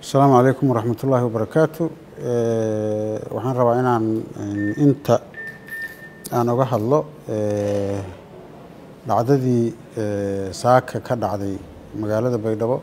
asalaamu calaykum waraxmat ullaahi wabarakaatu waxaan rabaa inaan inta aan oga hadlo dhacdadii saaka ka dhacday magaalada baydhabo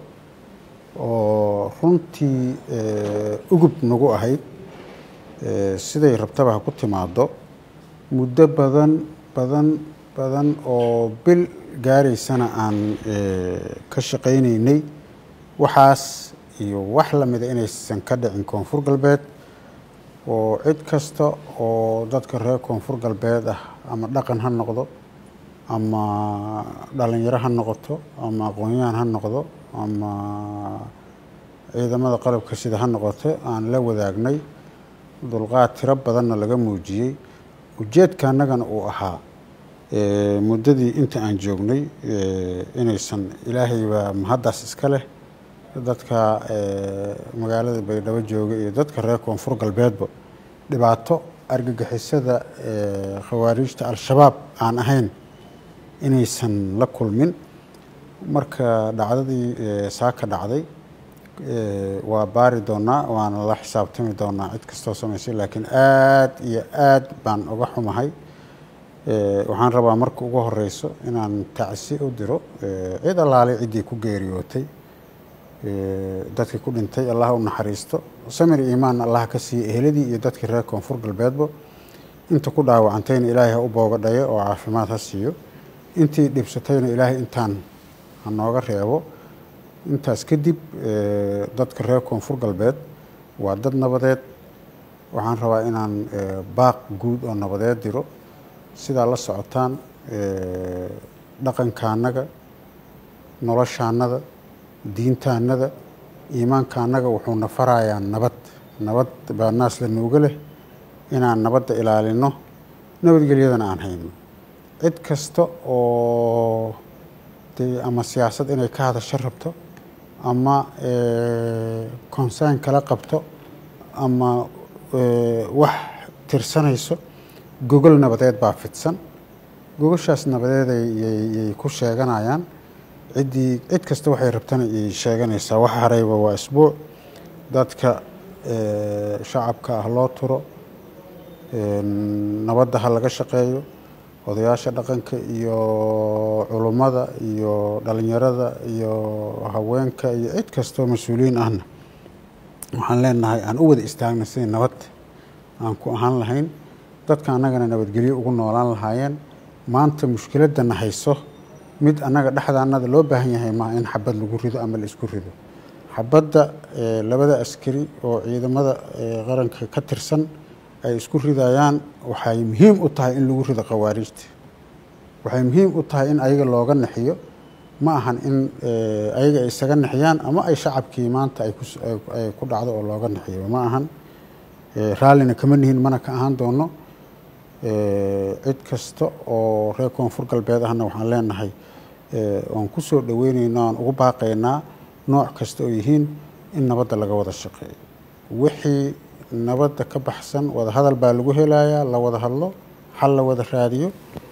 oo runtii ugub nagu ahayd siday rabtaba ha ku timaado muddo badan badan badan oo bil gaaraysana aan ka shaqaynaynay waxaas iyo wax lamida inaysan ka dhicin koonfur galbeed oo cid kasta oo dadka reer koonfur galbeed ah ama dhaqan ha noqdo ama dhalinyaro ha noqoto ama aqoon-yahan ha noqdo ama ciidamada qalabka sida ha noqoto aan la wadaagnay dulqaad tiro badanna laga muujiyey ujeedka annagana uu ahaa muddadii inta aan joognay inaysan ilaahay baa mahaddaas iska leh dadka magaalada baydhabo jooga iyo dadka reer koonfur galbeedba dhibaato argagixisada khawaariijta al-shabaab aan ahayn inaysan la kulmin marka dhacdadii saaka dhacday waa baari doonaa waana la xisaabtami doonaa cid kastoo samaysay laakiin aad iyo aad baan uga xumahay waxaan rabaa marka ugu horeyso inaan tacsi u diro cid allaalay ciddii ku geeriyootay dadkii ku dhintay allah u naxariisto samir iimaan allah ka siiya eheladii iyo dadkii reer koonfur galbeedba inta ku dhaawacantayna ilaahay ha u boogadhayo oo caafimaad ha siiyo intii dhibsatayna ilaahay intaan ha nooga reebo intaas kadib dadka reer koonfur galbeed waa dad nabadeed waxaan rabaa inaan baaq guud oo nabadeed diro sidaa la socotaan dhaqankaanaga noloshaanada diintaanada iimaankaanaga wuxuuna farayaa nabad nabad baa naas la nuuga leh inaan nabadda ilaalino nabadgelyadana aan hayno cid kasta oo dee ama siyaasad inay ka hadasho rabto ama consern kala qabto ama wax tirsanayso gogol nabadeed baa fidsan gogoshaas nabadeed yay ku sheeganayaan ciddii cid kasta waxay rabtana ay sheeganaysaa wax harayba waa isbuuc dadka shacabka ah loo turo nabadda ha laga shaqeeyo odayaasha dhaqanka iyo culummada iyo dhalinyarada iyo haweenka iyo cid kastoo mas-uuliyiin ahna waxaan leenahay aan u wada istaagna sidii nabad aan ku ahaan lahayn dadka annagana nabadgelyo ugu noolaan lahaayeen maanta mushkiladana hayso mid annaga dhexdaanada loo baahan yahay maa in xabad lagu rido ama la isku rido xabadda labada askari oo ciidamada qaranka ka tirsan ay isku ridayaan waxay muhiim u tahay in lagu rido khawaariijta waxay muhiim u tahay in ayaga looga naxiyo ma ahan in ayaga ay isaga naxiyaan ama ay shacabkii maanta ay ku dhacdo oo looga naxiyo ma ahan raallina kama nihin mana ka ahaan doono cid kasta oo reer koonfur galbeed ahna waxaan leenahay oon ku soo dhaweynayno aan ugu baaqaynaa nooc kasta oo yihiin in nabadda laga wada shaqeeyo wixii nabadda ka baxsan wada hadal baa lagu helayaa la wada hadlo xal la wada raadiyo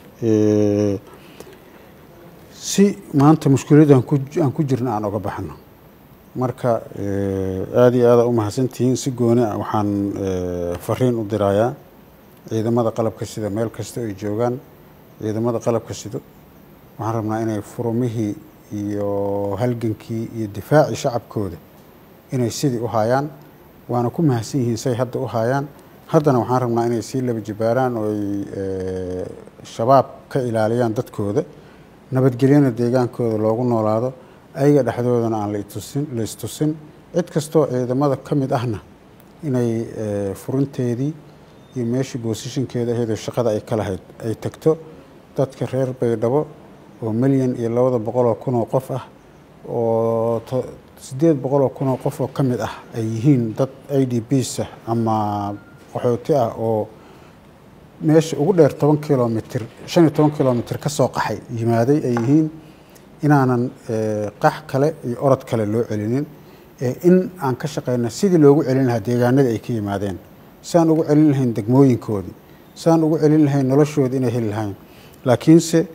si maanta mushkiladda aan ku jirna aan oga baxno marka aada iyo aada u mahadsantihiin si gooni ah waxaan fariin u dirayaa ciidamada qalabka sida meel kasta ay joogaan ciidamada qalabka sido waxaan rabnaa inay furumihii iyo halgankii iyo difaacii shacabkooda inay sidii u haayaan waana ku mahadsan yihiin say hadda u haayaan haddana waxaan rabnaa inay sii laba jibaaraan oo ay shabaab ka ilaaliyaan dadkooda nabadgelyana deegaankooda loogu noolaado ayaga dhexdoodana aan latusin la istusin cid kastoo ciidamada ka mid ahna inay furinteedii iyo meeshii boosishinkeeda ahaydoo shaqada ay ka lahayd ay tagto dadka reer baydhabo oo milyan iyo labada boqoloo kunoo qof ah oo siddeed boqoloo kunoo qof oo ka mid ah ay yihiin dad i d bs ah ama qaxooti ah oo meesha ugu dheer toban kilomitr shan iyo toban kilomitr ka soo qaxay yimaaday ay yihiin inaanan qax kale iyo orod kale loo celinin in aan ka shaqeyna sidii loogu celin lahaa deegaanada ay ka yimaadeen siaan ugu celin lahayn degmooyinkoodii siaan ugu celin lahayn noloshoodii inay heli lahayn laakiinse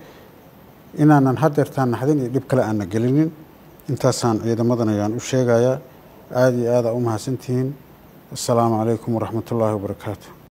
inaanan hadeertaan naxdin iyo dhib kale aana gelinin intaasaan ciidamadan ayaan u sheegayaa aada iyo aada u mahadsantihiin assalaamu calaykum waraxmat ullaahi wabarakaatu